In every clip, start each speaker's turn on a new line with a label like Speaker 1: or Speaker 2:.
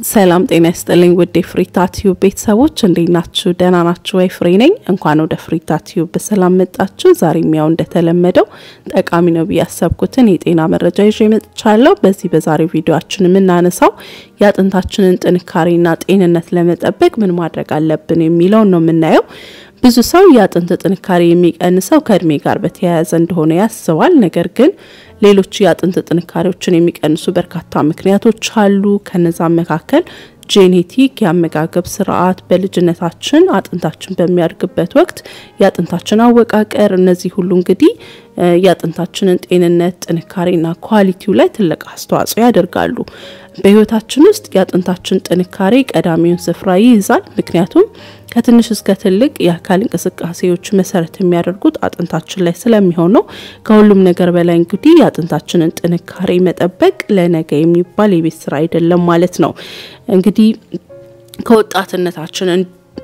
Speaker 1: ሰላም ጤና ይስጥልኝ ውድ የፍሪታ ቲዩብ ቤተሰቦች እንዴት ናችሁ? ደህና ናችሁ ወይ? ፍሬ ነኝ። እንኳን ወደ ፍሪታ ቲዩብ በሰላም መጣችሁ። ዛሬም ያው እንደተለመደው ጠቃሚ ነው ብዬ ያሰብኩትን የጤና መረጃ ይዤ መጥቻለሁ። በዚህ በዛሬው ቪዲዮችን የምናነሳው የአጥንታችንን ጥንካሬና ጤንነት ለመጠበቅ ምን ማድረግ አለብን የሚለውን ነው የምናየው። ብዙ ሰው የአጥንት ጥንካሬ የሚቀንሰው ከእድሜ ጋር በተያያዘ እንደሆነ ያስባል። ነገር ግን ሌሎች የአጥንት ጥንካሬዎችን የሚቀንሱ በርካታ ምክንያቶች አሉ። ከነዛም መካከል ጄኔቲክ፣ የአመጋገብ ስርዓት፣ በልጅነታችን አጥንታችን በሚያድግበት ወቅት የአጥንታችን አወቃቀር፣ እነዚህ ሁሉ እንግዲህ የአጥንታችንን ጤንነት ጥንካሬና ኳሊቲው ላይ ትልቅ አስተዋጽኦ ያደርጋሉ። በህይወታችን ውስጥ የአጥንታችን ጥንካሬ ቀዳሚውን ስፍራ ይይዛል። ምክንያቱም ከትንሽ እስከ ትልቅ የአካል እንቅስቃሴዎች መሰረት የሚያደርጉት አጥንታችን ላይ ስለሚሆን ነው። ከሁሉም ነገር በላይ እንግዲህ የአጥንታችንን ጥንካሬ መጠበቅ ለነገ የሚባል የቤት ስራ አይደለም ማለት ነው። እንግዲህ ከወጣትነታችን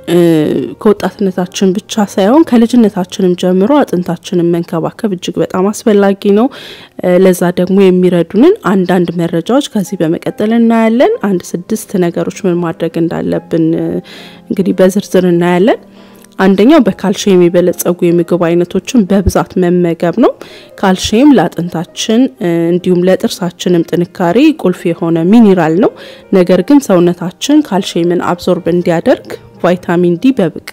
Speaker 1: ከወጣትነታችን ብቻ ሳይሆን ከልጅነታችንም ጀምሮ አጥንታችንን መንከባከብ እጅግ በጣም አስፈላጊ ነው። ለዛ ደግሞ የሚረዱንን አንዳንድ መረጃዎች ከዚህ በመቀጠል እናያለን። አንድ ስድስት ነገሮች ምን ማድረግ እንዳለብን እንግዲህ በዝርዝር እናያለን። አንደኛው በካልሽየም የበለጸጉ የምግብ አይነቶችን በብዛት መመገብ ነው። ካልሽየም ለአጥንታችን እንዲሁም ለጥርሳችንም ጥንካሬ ቁልፍ የሆነ ሚኒራል ነው። ነገር ግን ሰውነታችን ካልሽየምን አብዞርብ እንዲያደርግ ቫይታሚን ዲ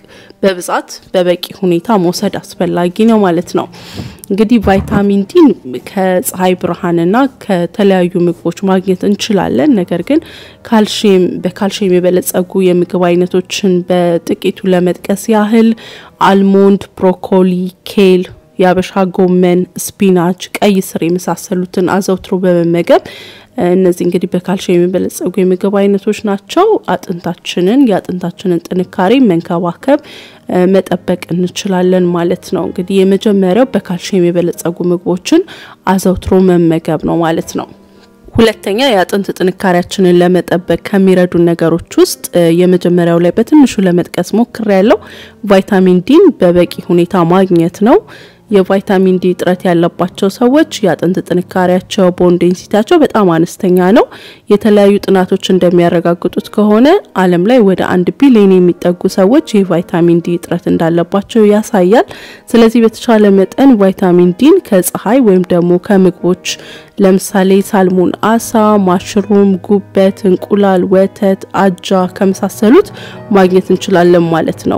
Speaker 1: በብዛት በበቂ ሁኔታ መውሰድ አስፈላጊ ነው ማለት ነው። እንግዲህ ቫይታሚን ዲን ከፀሐይ ብርሃንና ከተለያዩ ምግቦች ማግኘት እንችላለን። ነገር ግን ካልሽየም በካልሽየም የበለጸጉ የምግብ አይነቶችን በጥቂቱ ለመጥቀስ ያህል አልሞንድ፣ ብሮኮሊ፣ ኬል የአበሻ ጎመን፣ ስፒናች፣ ቀይ ስር የመሳሰሉትን አዘውትሮ በመመገብ እነዚህ እንግዲህ በካልሽየም የሚበለጸጉ የምግብ አይነቶች ናቸው። አጥንታችንን የአጥንታችንን ጥንካሬ መንከባከብ መጠበቅ እንችላለን ማለት ነው። እንግዲህ የመጀመሪያው በካልሽየም የበለጸጉ ምግቦችን አዘውትሮ መመገብ ነው ማለት ነው። ሁለተኛ የአጥንት ጥንካሬያችንን ለመጠበቅ ከሚረዱ ነገሮች ውስጥ የመጀመሪያው ላይ በትንሹ ለመጥቀስ ሞክሬ ያለው ቫይታሚን ዲን በበቂ ሁኔታ ማግኘት ነው። የቫይታሚን ዲ እጥረት ያለባቸው ሰዎች የአጥንት ጥንካሬያቸው ቦን ዴንሲቲያቸው በጣም አነስተኛ ነው። የተለያዩ ጥናቶች እንደሚያረጋግጡት ከሆነ ዓለም ላይ ወደ አንድ ቢሊዮን የሚጠጉ ሰዎች የቫይታሚን ዲ እጥረት እንዳለባቸው ያሳያል። ስለዚህ በተቻለ መጠን ቫይታሚን ዲን ከፀሐይ ወይም ደግሞ ከምግቦች ለምሳሌ ሳልሞን፣ አሳ፣ ማሽሩም፣ ጉበት፣ እንቁላል፣ ወተት፣ አጃ ከመሳሰሉት ማግኘት እንችላለን ማለት ነው።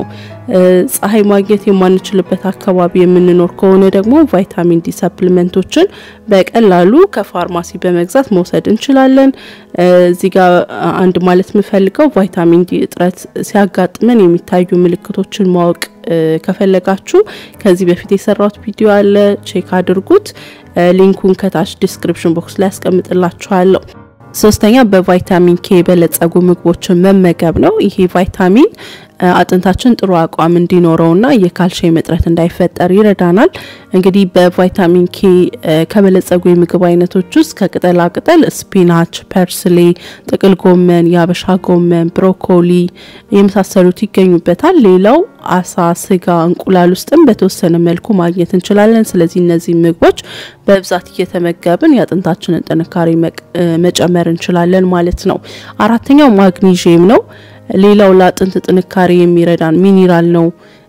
Speaker 1: ፀሐይ ማግኘት የማንችልበት አካባቢ የምንኖር ከሆነ ደግሞ ቫይታሚን ዲ ሰፕሊመንቶችን በቀላሉ ከፋርማሲ በመግዛት መውሰድ እንችላለን። እዚህ ጋር አንድ ማለት የምፈልገው ቫይታሚን ዲ እጥረት ሲያጋጥመን የሚታዩ ምልክቶችን ማወቅ ከፈለጋችሁ ከዚህ በፊት የሰራሁት ቪዲዮ አለ፣ ቼክ አድርጉት። ሊንኩን ከታች ዲስክሪፕሽን ቦክስ ላይ ያስቀምጥላችኋለሁ። ሶስተኛ በቫይታሚን ኬ የበለጸጉ ምግቦችን መመገብ ነው። ይሄ ቫይታሚን አጥንታችን ጥሩ አቋም እንዲኖረውና የካልሽየም እጥረት እንዳይፈጠር ይረዳናል። እንግዲህ በቫይታሚን ኬ ከበለጸጉ የምግብ አይነቶች ውስጥ ከቅጠላ ቅጠል ስፒናች፣ ፐርስሌ፣ ጥቅል ጎመን፣ የአበሻ ጎመን፣ ብሮኮሊ የመሳሰሉት ይገኙበታል። ሌላው አሳ፣ ስጋ፣ እንቁላል ውስጥም በተወሰነ መልኩ ማግኘት እንችላለን። ስለዚህ እነዚህ ምግቦች በብዛት እየተመገብን የአጥንታችንን ጥንካሬ መጨመር እንችላለን ማለት ነው። አራተኛው ማግኒዥየም ነው። ሌላው ለአጥንት ጥንካሬ የሚረዳን ሚኒራል ነው።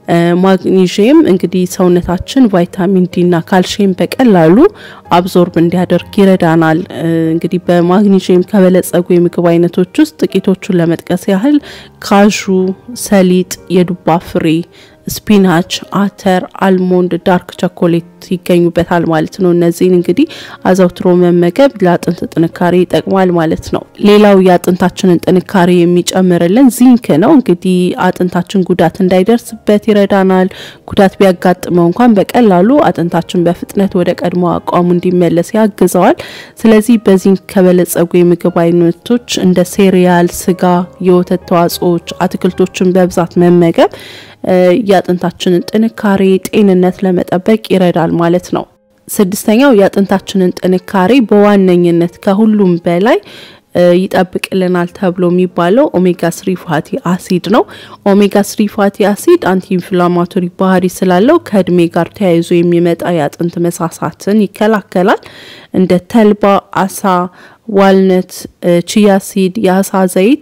Speaker 1: ማግኒዥየም እንግዲህ ሰውነታችን ቫይታሚን ዲ እና ካልሽየም በቀላሉ አብዞርብ እንዲያደርግ ይረዳናል። እንግዲህ በማግኒዥየም ከበለጸጉ የምግብ አይነቶች ውስጥ ጥቂቶቹን ለመጥቀስ ያህል ካዡ፣ ሰሊጥ፣ የዱባ ፍሬ ስፒናች፣ አተር፣ አልሞንድ፣ ዳርክ ቸኮሌት ይገኙበታል ማለት ነው። እነዚህን እንግዲህ አዘውትሮ መመገብ ለአጥንት ጥንካሬ ይጠቅማል ማለት ነው። ሌላው የአጥንታችንን ጥንካሬ የሚጨምርልን ዚንክ ነው። እንግዲህ አጥንታችን ጉዳት እንዳይደርስበት ይረዳናል። ጉዳት ቢያጋጥመው እንኳን በቀላሉ አጥንታችን በፍጥነት ወደ ቀድሞ አቋሙ እንዲመለስ ያግዘዋል። ስለዚህ በዚንክ ከበለጸጉ የምግብ አይነቶች እንደ ሴሪያል፣ ስጋ፣ የወተት ተዋጽኦዎች፣ አትክልቶችን በብዛት መመገብ የአጥንታችንን ጥንካሬ ጤንነት ለመጠበቅ ይረዳል ማለት ነው። ስድስተኛው የአጥንታችንን ጥንካሬ በዋነኝነት ከሁሉም በላይ ይጠብቅልናል ተብሎ የሚባለው ኦሜጋ ስሪ ፋቲ አሲድ ነው። ኦሜጋ ስሪ ፋቲ አሲድ አንቲ ኢንፍላማቶሪ ባህሪ ስላለው ከእድሜ ጋር ተያይዞ የሚመጣ የአጥንት መሳሳትን ይከላከላል። እንደ ተልባ፣ አሳ፣ ዋልነት፣ ቺያ ሲድ፣ የአሳ ዘይት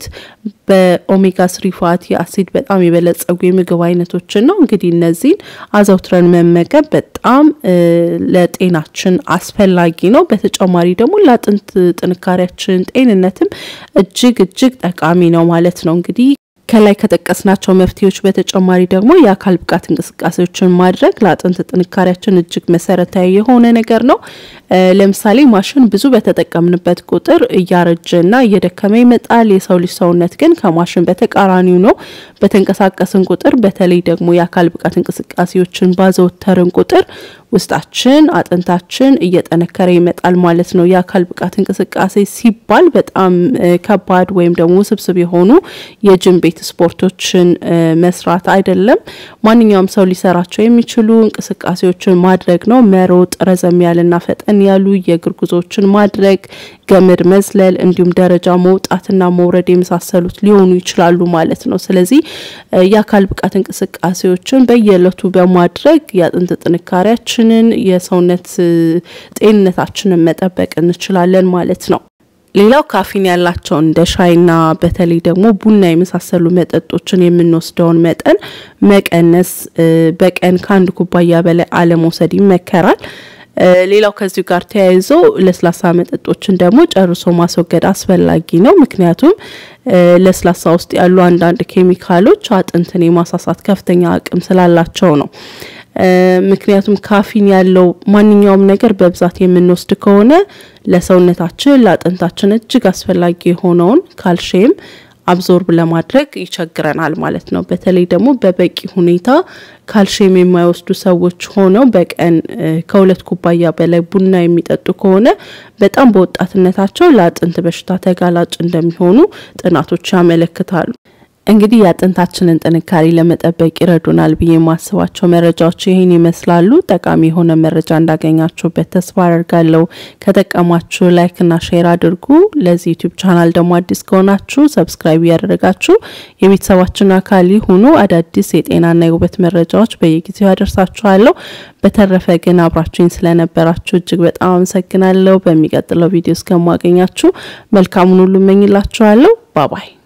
Speaker 1: በኦሜጋ ስሪ ፋቲ አሲድ በጣም የበለጸጉ የምግብ አይነቶችን ነው። እንግዲህ እነዚህን አዘውትረን መመገብ በጣም ለጤናችን አስፈላጊ ነው። በተጨማሪ ደግሞ ለአጥንት ጥንካሬያችን ጤንነትም እጅግ እጅግ ጠቃሚ ነው ማለት ነው እንግዲህ ከላይ ከጠቀስናቸው መፍትሄዎች በተጨማሪ ደግሞ የአካል ብቃት እንቅስቃሴዎችን ማድረግ ለአጥንት ጥንካሬያችን እጅግ መሰረታዊ የሆነ ነገር ነው። ለምሳሌ ማሽን ብዙ በተጠቀምንበት ቁጥር እያረጀና እየደከመ ይመጣል። የሰው ልጅ ሰውነት ግን ከማሽን በተቃራኒው ነው። በተንቀሳቀስን ቁጥር በተለይ ደግሞ የአካል ብቃት እንቅስቃሴዎችን ባዘወተርን ቁጥር ውስጣችን አጥንታችን እየጠነከረ ይመጣል ማለት ነው። የአካል ብቃት እንቅስቃሴ ሲባል በጣም ከባድ ወይም ደግሞ ውስብስብ የሆኑ የጅም ቤት ስፖርቶችን መስራት አይደለም። ማንኛውም ሰው ሊሰራቸው የሚችሉ እንቅስቃሴዎችን ማድረግ ነው። መሮጥ፣ ረዘም ያለና ፈጠን ያሉ የእግር ጉዞዎችን ማድረግ፣ ገመድ መዝለል፣ እንዲሁም ደረጃ መውጣትና መውረድ የመሳሰሉት ሊሆኑ ይችላሉ ማለት ነው። ስለዚህ የአካል ብቃት እንቅስቃሴዎችን በየዕለቱ በማድረግ የአጥንት ጥንካሬያችንን የሰውነት ጤንነታችንን መጠበቅ እንችላለን ማለት ነው። ሌላው ካፊን ያላቸው እንደ ሻይና በተለይ ደግሞ ቡና የመሳሰሉ መጠጦችን የምንወስደውን መጠን መቀነስ፣ በቀን ከአንድ ኩባያ በላይ አለመውሰድ ይመከራል። ሌላው ከዚሁ ጋር ተያይዞ ለስላሳ መጠጦችን ደግሞ ጨርሶ ማስወገድ አስፈላጊ ነው። ምክንያቱም ለስላሳ ውስጥ ያሉ አንዳንድ ኬሚካሎች አጥንትን የማሳሳት ከፍተኛ አቅም ስላላቸው ነው። ምክንያቱም ካፊን ያለው ማንኛውም ነገር በብዛት የምንወስድ ከሆነ ለሰውነታችን ለአጥንታችን እጅግ አስፈላጊ የሆነውን ካልሽየም አብዞርብ ለማድረግ ይቸግረናል ማለት ነው። በተለይ ደግሞ በበቂ ሁኔታ ካልሽየም የማይወስዱ ሰዎች ሆነው በቀን ከሁለት ኩባያ በላይ ቡና የሚጠጡ ከሆነ በጣም በወጣትነታቸው ለአጥንት በሽታ ተጋላጭ እንደሚሆኑ ጥናቶች ያመለክታሉ። እንግዲህ የአጥንታችንን ጥንካሬ ለመጠበቅ ይረዱናል ብዬ የማስባቸው መረጃዎች ይህን ይመስላሉ። ጠቃሚ የሆነ መረጃ እንዳገኛችሁበት ተስፋ አደርጋለሁ። ከጠቀማችሁ ላይክና ሼር አድርጉ። ለዚህ ዩቲዩብ ቻናል ደግሞ አዲስ ከሆናችሁ ሰብስክራይብ እያደረጋችሁ የቤተሰባችን አካል ይሁኑ። አዳዲስ የጤናና የውበት መረጃዎች በየጊዜው ያደርሳችኋለሁ። በተረፈ ግን አብራችሁኝ ስለነበራችሁ እጅግ በጣም አመሰግናለሁ። በሚቀጥለው ቪዲዮ እስከማገኛችሁ መልካሙን ሁሉ እመኝላችኋለሁ። ባባይ